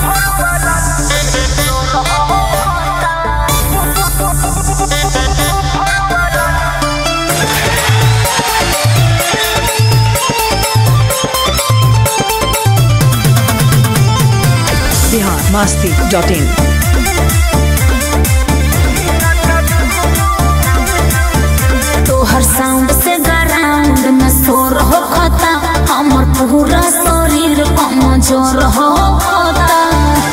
Bihar Masti dot in तोहर sound से ground में शोर हो खता हमर पूरा शरीर कमजोर हो खता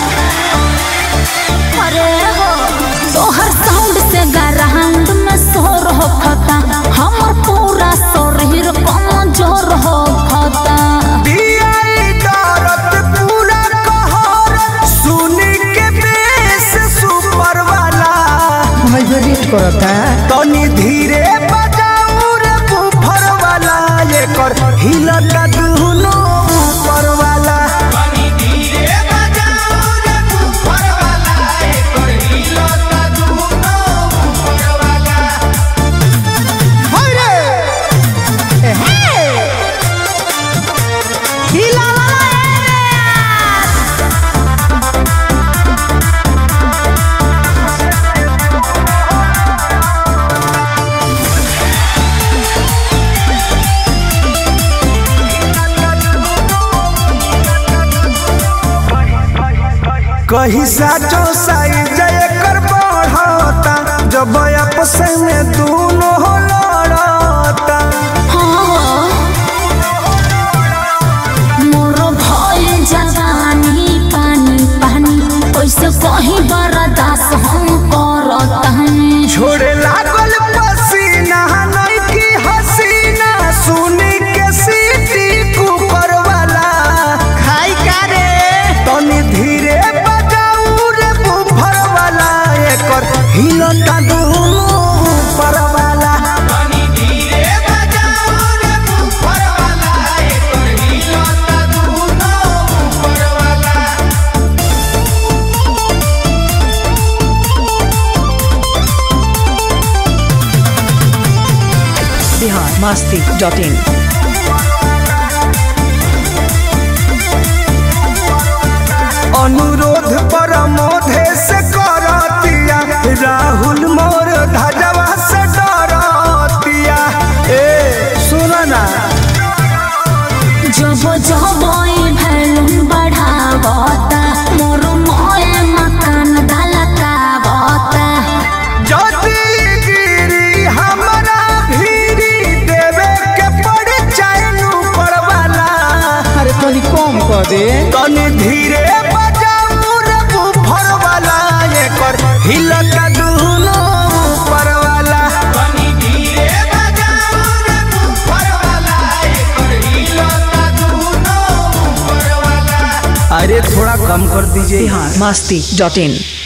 अरे हो तोहर साउंड से ग्राउंड में शोर हो खता हमर पूरा शरीर कमजोर हो खता दियाई दरद पूरा कहर सुनी के बेस सुपर वाला वाइब्रेट करता तनी धीरे बजाऊ रे बुफर वाला एकर हिलता दुनो ऊपर वाला कहीं साचो साइज एकर बढ़ता जब आपस में दोनों लड़ता मोर भइल जवानी पानी पानी कैसे कहीं बर्दाश्त हम करतानी छोड़े लागल पसीना नहीं की हसीना सुनी के सीटी कुकर वाला खाई का रे तनी धीरे बजाऊ रे बुफर वाला एकर हिलता दुनो ऊपर वाला बिहार मस्ती डॉट इन अनुरोध पर मोधे से करतिया राहुल मोर धजवा से डरतिया ए सुन ना जब जब ई भैलुन बढ़ावता मोर मोए मकान धलकावता जदी गिरी हमरा भीरी देवे के पड़ चाइनु परवाला अरे तनी कम कर दे तनी धीरे बजाऊ रे बुफर वाला एकर हिलका दुनो ऊपर वाला अरे थोड़ा कम कर दीजिए बिहार मस्ती डॉट इन